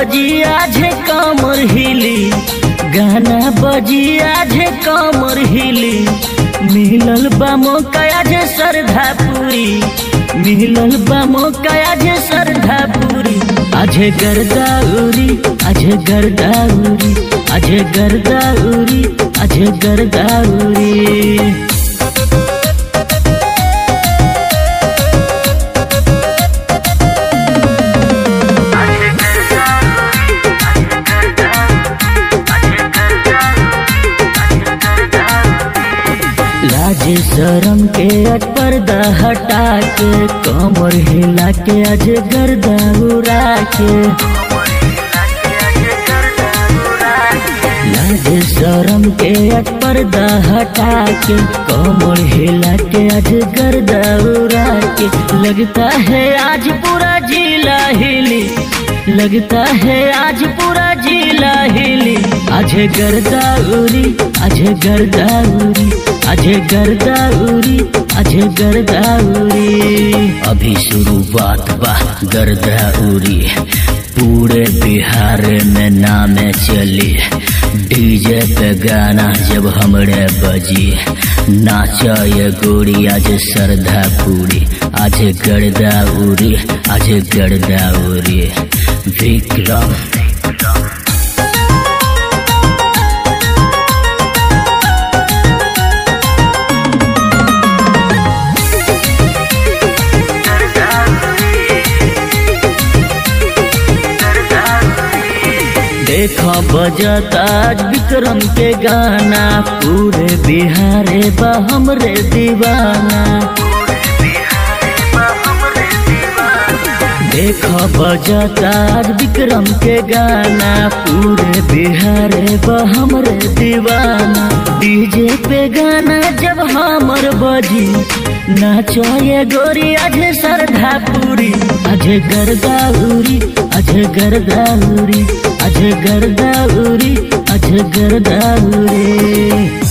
बजी आज कमर हिली गाना बजी आज कमर हिली मिलल बा मौका आज श्रद्धा पूरी मिलल बा मौका आज श्रद्धा पूरी आज गर्दाउरी आज गर्दाउरी आज गर्दाउरी आज गर्दाउरी लाज शरम के आज पर्दा हटा के कमर हिला के आज गर्दा उड़ा के लाज शरम के आज पर्दा हटा के कमर हिला के आज गर्दा उड़ा के लगता है आज पूरा जिला हिली लगता है आज पूरा जिला हिली आज गर्दा उरी आज गर्दा उरी आज गर्दा उरी आज गर्दा उरी अभी शुरुआत बा गर्दा उरी पूरे बिहार में नाम चली डीजे पे गाना जब हमरे बजी नाचा ये गोरी आज श्रद्धा पूरी आज गर्दा उरी आज गर्दा उरी विक्रम देखो बजता आज विक्रम के गाना पूरे बिहारे बा हमरे दीवाना देखो बजता आज विक्रम के गाना पूरे बिहारे बा हमरे दीवाना डीजे पे गाना जब हमर बजी नाचो ये गोरी आज श्रद्धा पूरी आज गर्दा उरी आज गर्दा उरी आज गर्दा उरी आज गर्दा उरी